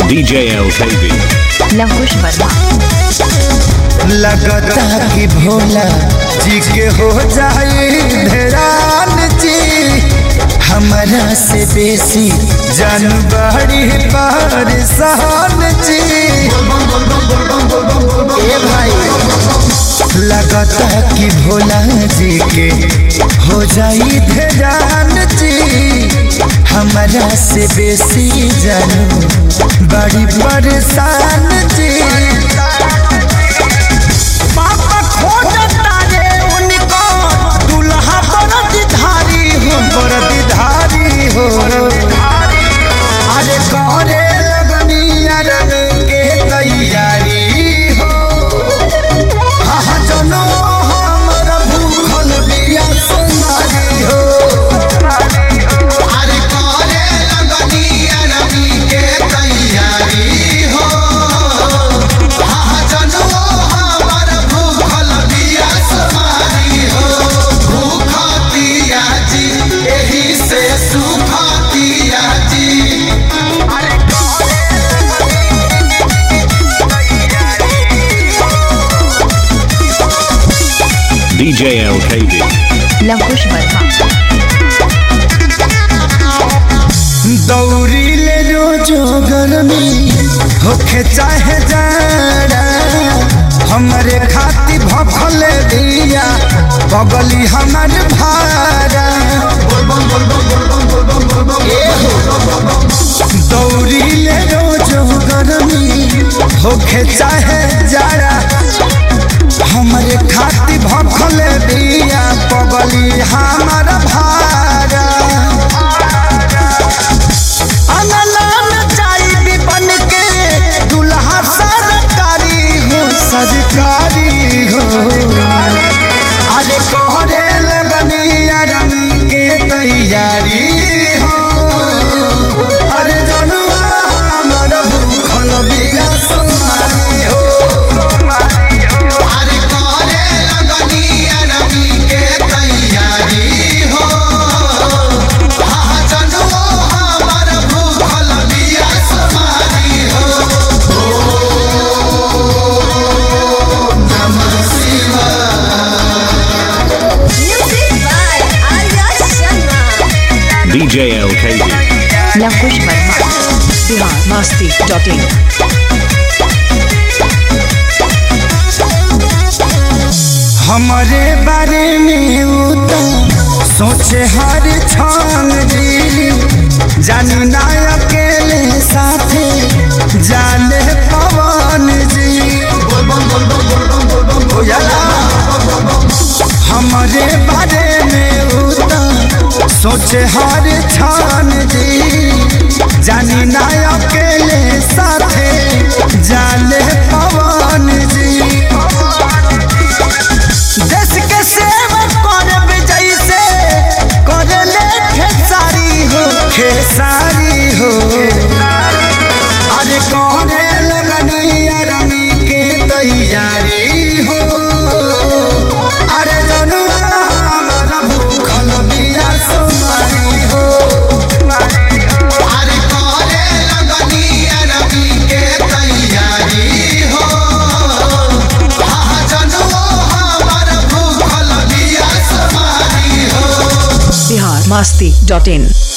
DJ LKB. Lavkush Verma लगता कि भोला जी के हो जाए धरान जी हमारा से बेसी जानबाड़ी परेशान जी ए भाई लगता कि भोला जी के हो जाई धरान जी हमारा से बेसी जानू बड़ी परेशान जी पापा खोजता रे उनको दुल्हा बरदधारी हो बरदधारी हो अरे करे लगनिया रंग के तैयारी हो हाँ जनो हमर भूखल बिया सुनारी हो अरे करे लगनिया रवि के तैयारी हो हाँ जनो हमर भूखल बिया समारी हो भूखतिया जी एही से सुखतिया जी DJ LKB. लवकुश वर्मा दौड़ी ले रोजो गर्मी होखे चाहे जाड़ा हमरे खाती भफल दिया बगली हमर भारा दौड़ी ले रोजो गर्मी होखे चाहे जाड़ा हमरे खाती भफल दिया बगली हमर भारा अनलान चाई भी बन के दुल्हा सरकारी हो सरकारी हो अरे कोहरे लगनिया रंग के तैयारी हो अरे जनुआ हमर भूखल बिया सुनारी हो अरे करे लगनिया रवि के तैयारी हो हाँ जनो हमर भूखल बिया समारी हो DJ LKB. लवकुश वर्मा बिहार मस्ती डॉट इन हमारे बारे में उ तो सोचे हर क्षण जी जानी ना अकेले साथे जाने पवन जी बुझला? हमारे बारे में उ तो सोचे हर क्षण जी जानी ना अकेले साथे जाने पवन जी देश के सेवा करब जैसे करले खेसारी हो खेसारी हो अरे करे लगनिया रमी के तैयारी हो अरे जनुआ हमर भूखल बिया सुमारी हो अरे करे लगनिया रवि के तैयारी हो हाँ जनो हमर भूखल बिया समारी हो बिहार मस्ती डॉट इन